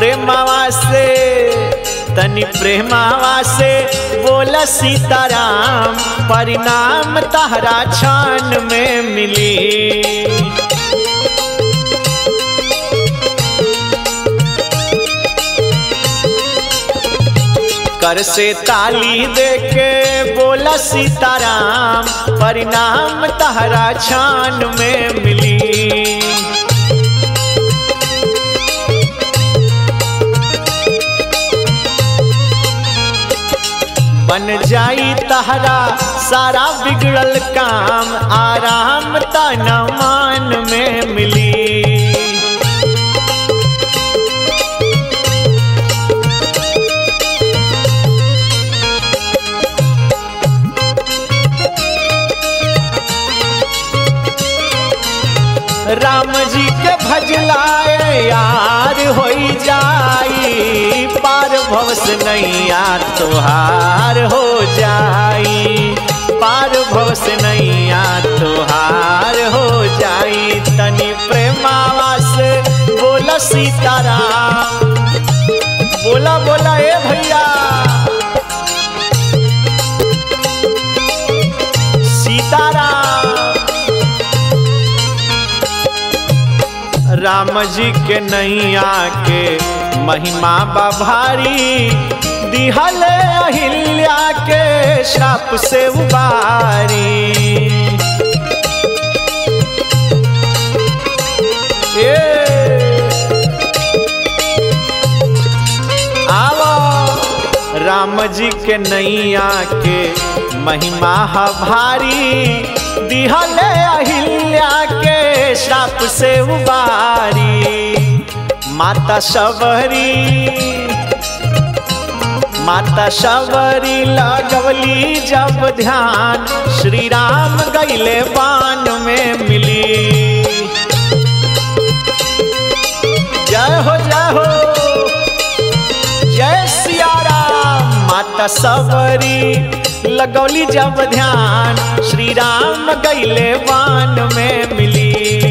प्रेमावा से तनी प्रेमावा से बोला सीताराम परिणाम तहरा क्षण में मिली कर से ताली दे के बोला सीताराम परिणाम तहरा क्षण में मिली बन जाई तहरा सारा बिगड़ल काम आराम तन मान में मिली राम जी के भजलाए यार हो जाई पार भवस नैया तोहार हो जाई पार भवस नैया तोहार हो जाई तनी प्रेमावा से बोला सीताराम बोला बोला ए भैया सीताराम राम जी के नैया के महिमा बभारी दिहल अहिल्या के श्राप से उबारी ए आवो राम जी के नैया के महिमा ह भारी दिहल अहिल्या के श्राप से उबारी माता शबरी माता शबरी लगवली जब ध्यान श्री राम गैले बान में मिली जय हो जय हो जय सिया राम माता सबरी लगौली जब ध्यान श्री राम गैले वान में मिली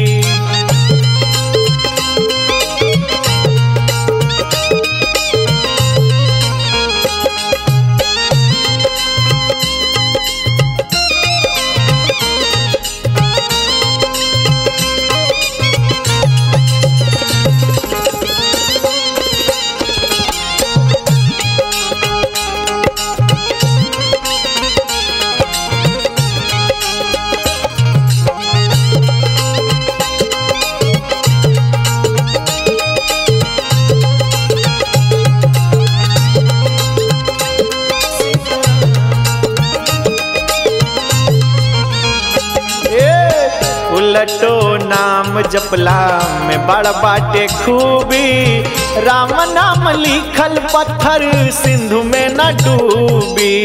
ए उलटो नाम जपला में बड़ बाटे खूबी राम नाम लिखल पत्थर सिंधु में न डूबी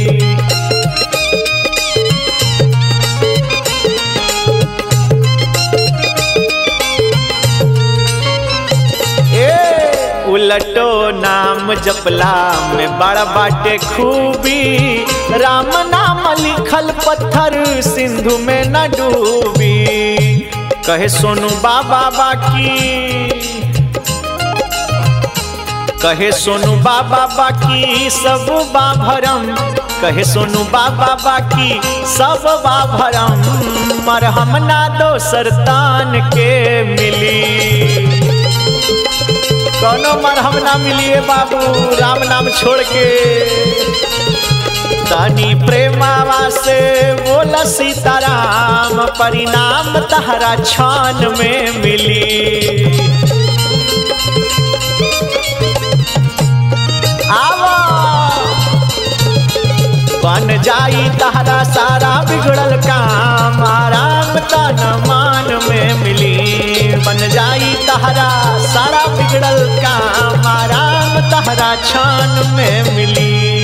ए उलटो नाम जपला में बड़ बाटे खूबी राम नाम लिखल पत्थर सिंधु में न डूबी कहे सोनू बाबा बाकी कहे सोनू बाबा बाकी सब बाभरम कहे सोनू बाबा बाकी सब बाभरम मरहम ना दोसर तान के मिली कोनो मरहम ना मिलिए बाबू राम नाम छोड़ के तनी प्रेमावा से बोला सीताराम परिणाम तहरा छान में मिली आवा बन जाई तहरा सारा बिगड़ल काम आराम तन मान में मिली बन जाई तहरा सारा बिगड़ल काम आराम तहरा छान में मिली